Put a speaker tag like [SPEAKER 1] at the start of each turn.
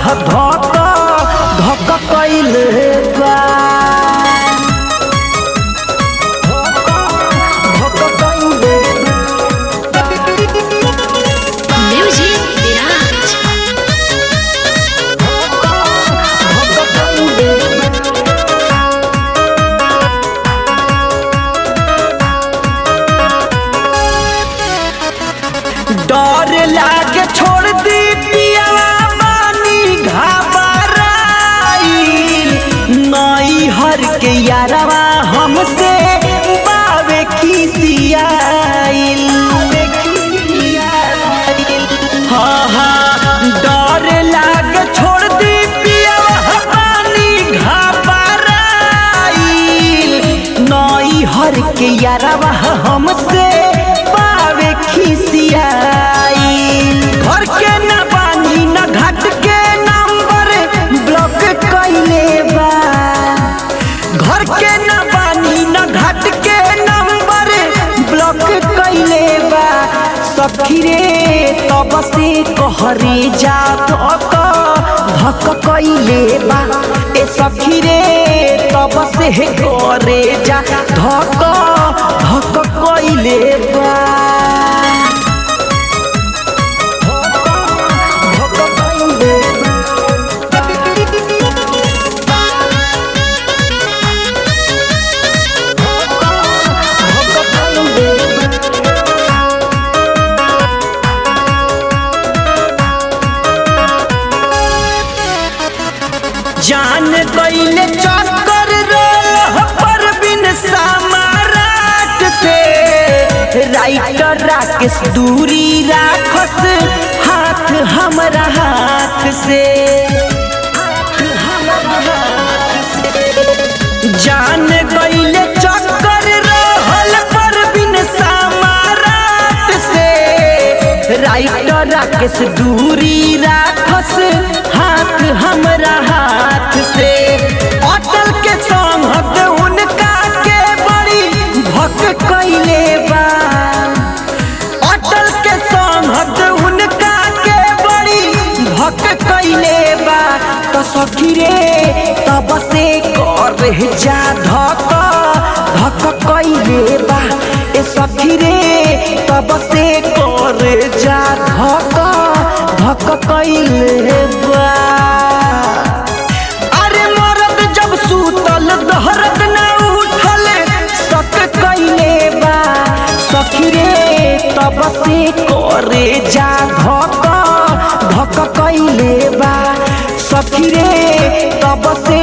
[SPEAKER 1] धक धक कैले बा धक कैले बा
[SPEAKER 2] Music Mirage.
[SPEAKER 1] धक कैले बा डर लागे छोड़ दी पियावा बानी घबराइल नई हर के यारवा हमसे बावे खिसियाइल हाँ हाँ डर लागे छोड़ दी पियावा बानी घबराइल नई हर के यारवा हमसे पावे खिसियाई घर के न बानी न घाट के नंबर ब्लॉक कैले बा घर के न बानी न घाट के नंबर ब्लॉक कैले बा सखी रे तब से कहरे जा धक धक कैले बा ए सखी रे तब से करे जा धक धक कैले बा धक कैले बा धक कैले बा जान गईले चक्कर रोल पर बिन समाराट से राइटर राकेश दूरी राखस हाथ हमरा हाथ से हाथ हमरा हाथ से। जान गईले चक्कर रहल पर बिन समाराट से राइटर राकेश दूरी राखस हाथ हमरा हाथ से अटल के संगत उनका के बड़ी भक कैले बा अटल के संगत उनका के बड़ी भक कैले बा तो सखी रे तब से कर जा धक धक कैले बा ए सखी रे तब से कर जा धक धक कैले बा अरे मरद जब सूतल दहरत न उठल सक कैले बा सखी रे तब से करे जा धक धक कैले बा सखी रे तब से